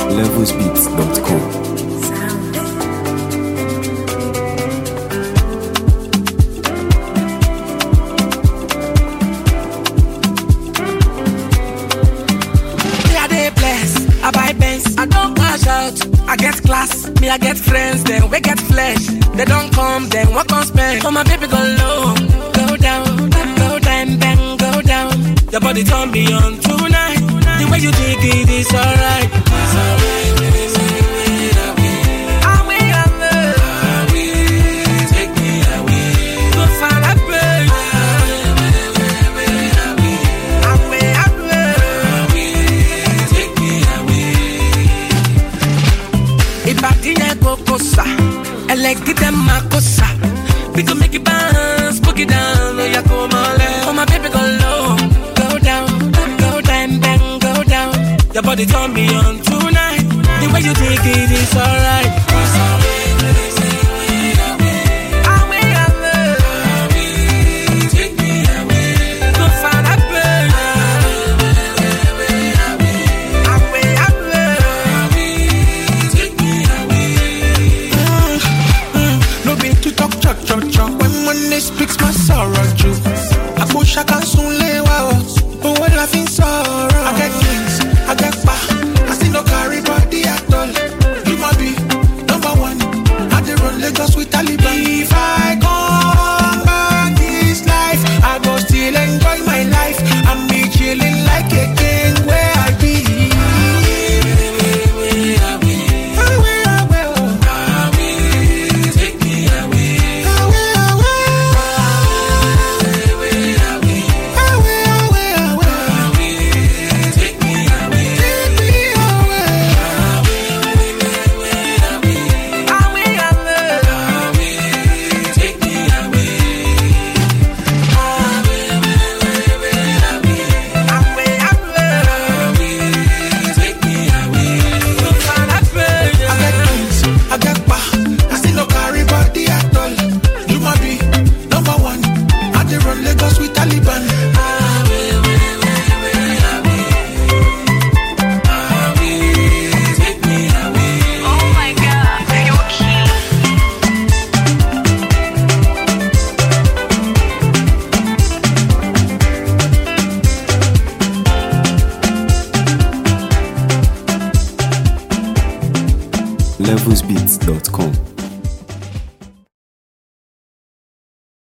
levelsbeats.com. Me I dey bless, I buy Benz, I don't cash out. I get class, me I get friends, then we get flesh. They don't come, then what can spend? Oh my baby go low, go down, go down, bang, go down. Your body turn me on tonight. The way you dig it is alright. It's alright. Away, away. Take me away. Go find a place. Away, away. Take me away. Ìbàdí yẹn kókó sá, ẹlẹ́gídẹ́ máa kó sá. We go make it bounce, book it down, oya kó mọ́lẹ̀. Oh my baby go low, go down, go down, bang, go down. Your body turn me on tonight. The way you take it is alright. Away, away. Take me away. Go find a place. Away, away. Take me away. No be to talk chop chop chop when money speaks my sorrow true. Àpòṣà kan sún lé wa o, owó la fi ń sọ̀rọ̀. I get things, I get pa, I still no carry body at all. You ma be number one, I dey run Lagos with Taliban. If I come back this life, I go still enjoy my life. I'm be chilling like a king where I be. Away, away, oh. Take me away. Away, away. Away, away, away. Take me away. Take me away. Away, away. Take me away. Away, away. Take me away. Go find a I get things, I get pa. I still no carry body at all. You ma be number one. I dey run Lagos with Taliban. Take me away. Oh my god, you're cute. levelsbeats.com.